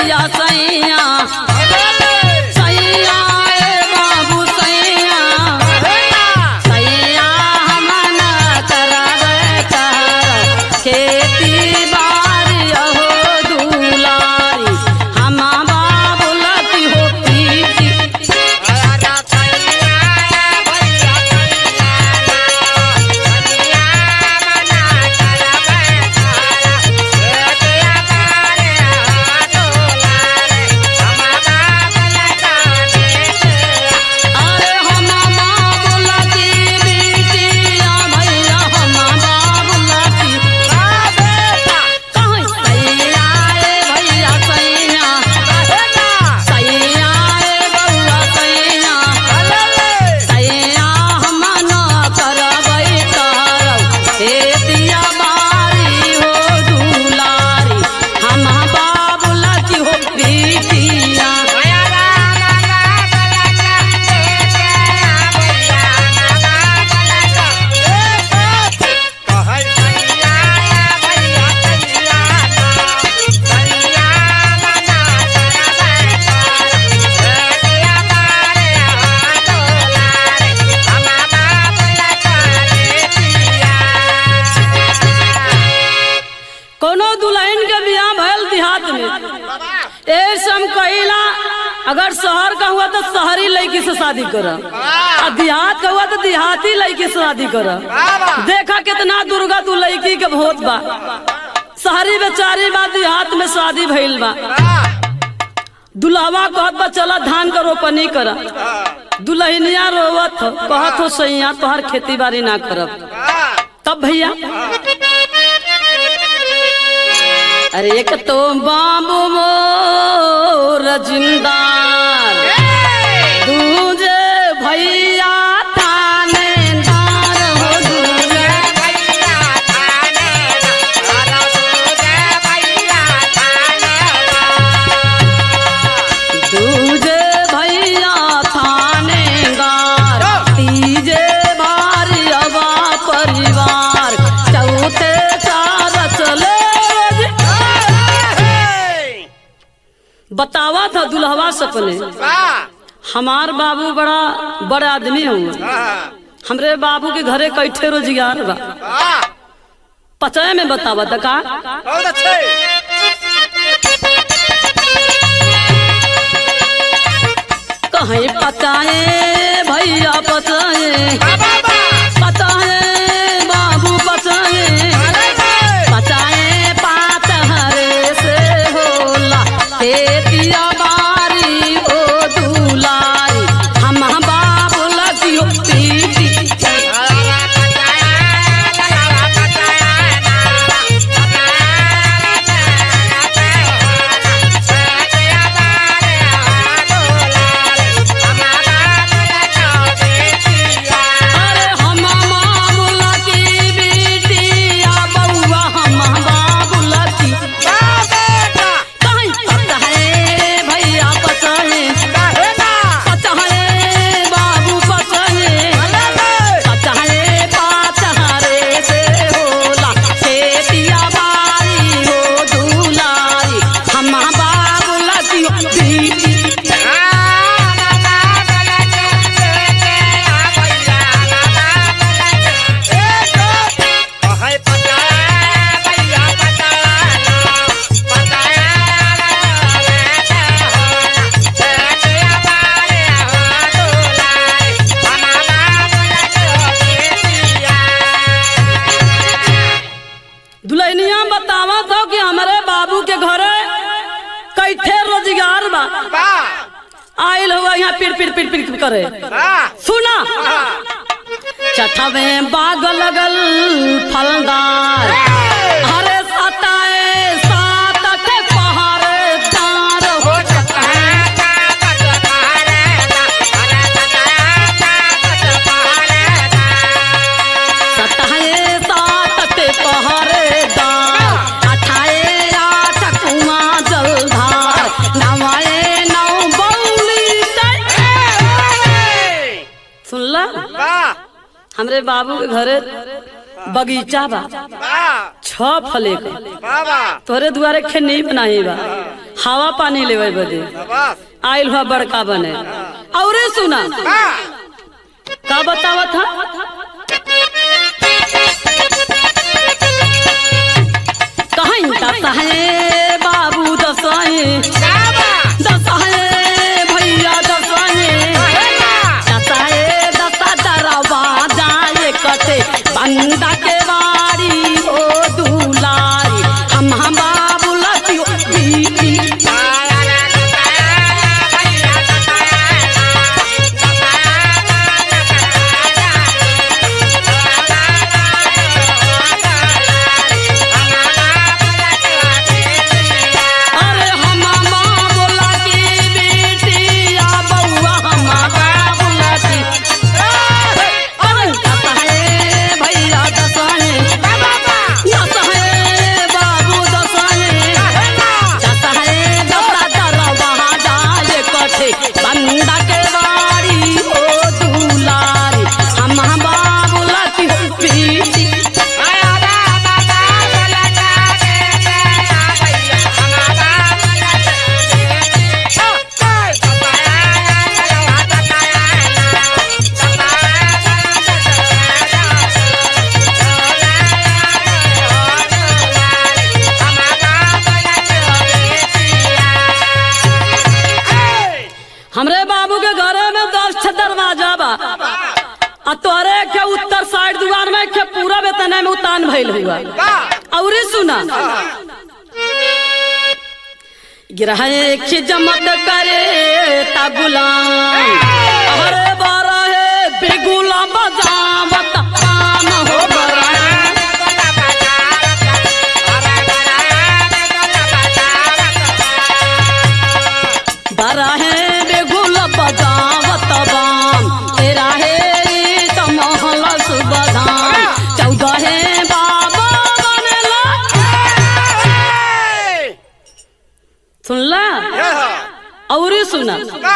भैया सैया सैया ए बाबू सैया सैया हमन करबै कर खेती बारी अहो दुलारी हम बाबुलती हो पीती अरे हम बाबुलती बेटिया भैया हम बाबुलती कहीं सैया ए भैया सैया सैया ए बउआ सैया सैया हम न करबै करब खेतिया बारी हो दुलारी हम बाबुलती हो बेटिया कोनो दुल्हन के बियाह भयल देहात में ए सम कहिला अगर शहर का हुआ तो शहरी लड़की से शादी कर आ देहात का हुआ तो देहाती लड़की से शादी कर देखा कितना दुर्गा तू लड़की के भोत बा शहरी बेचारी बा देहात में शादी भइल बा दुल्हवा कहत बा चला धान का रोपनी कर दुल्हनिया रोवत हो कहत हो सैया तोहर खेती बाड़ी ना करब तब भैया अरे एक तो बाबू मोर जिंदार दूजे भैया थानेदार हो दूजे दूजे भैया थानेदार तीजे भारियवा परिवार चौथे चार चले बतावा था दुल्हवा सपने हमार बाबू बड़ा बड़ा आदमी हुआ हमरे बाबू के घरे कैठे रोजगार बा पचय में बतावा था का बहुत अच्छे कहीं पचाए भैया पचाए पचाए बाबू पचाए पचाए पात हरे से होला खेतिया बारी ओ दुलारी हम बाबू लगियो पीटी अरे हम मामूला की बेटिया बउआ हम बाबूला की कहीं पता है भैया पता है पता है बाबू पता है पता है पात हरे से होला खेतिया बारी हो दुलारी हम बाबूला की बेटी दुल्हनिया बतावा तो कि हमारे बाबू के घरे कैठे रोजगार बा आयल हुआ यहाँ पिर पिर पिर पिर करे सुना चठवे बाग लगल फलदार हरे सताए सात के पहाड़ेदार हो सताए सात के पहाड़ेदार अठाए आठ कुआं जलधार नवाए नौ बौली सुनला हमरे बाबू के घरे बगीचा बा छ फले का तोरे दुआरे खेनी बनाई बा हवा पानी लेवे बदे शाबाश आइल हुआ बड़का बने औरे सुना हाँ का बतावत था कहीं दसहे बाबू दसहे शाबाश दसहे भैया दसहे दसहे दसा दरवा जाए कटे बंदा के बारी ओ दुलारी हम हम बाबू लतियो बीती अरे हम बोला की बेटी आ बउआ हम बोला की अरे दसहे भैया दसहे दसहे बाबू दसहे दसहे दसा दरवा जाए कटे बंदा के बारी ओ दुलारी हम बाबू लतियो बीती हमरे बाबू के घरे में दस छह दरवाजा बा आ तोरे के उत्तर साइड दुआर में के पूरा वेतन में उतान भइल हुआ औरे सुना गिरह के जमत करे ता गुलाम अरे बारा है बेगुला बजावत काम हो बरा बारा है बेगुला बजावत बाम तेरा है तो महल सुबधाम चौदह है बाबा बनेला सुनला और सुना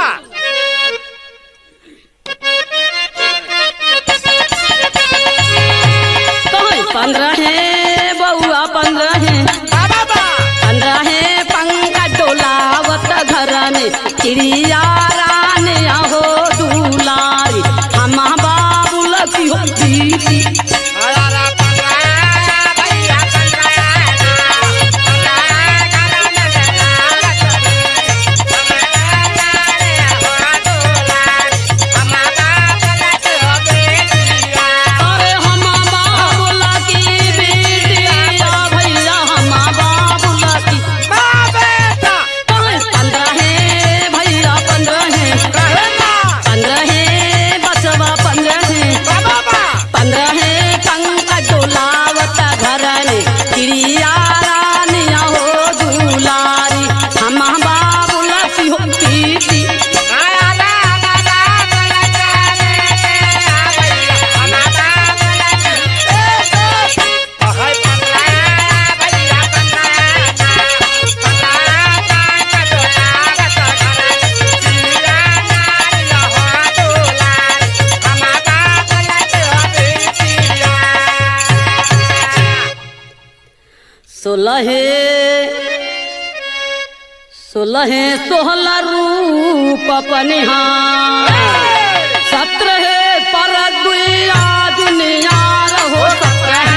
कहीं पंद्रह है बउआ पंद्रह है पंद्रह है पंखा डोलावत घर में चिड़िया रानी हो दुलारी हम बाबू लकी हो दीदी अरे हम बाबू लकी बेटिया भैया हम बाबू लकी कहीं पंद्रह है भैया पंद्रह है पंद्रह है बचवा पंद्रह है पंद्रह है पंकज डोलावत घर ने चिड़िया रानिया हो दुलारी हम बाबू लकी हो कीर्ति सोलहे सोलहे सोहला रूप पनिहार सत्रह पर दुनिया दुनिया रहो सत्रह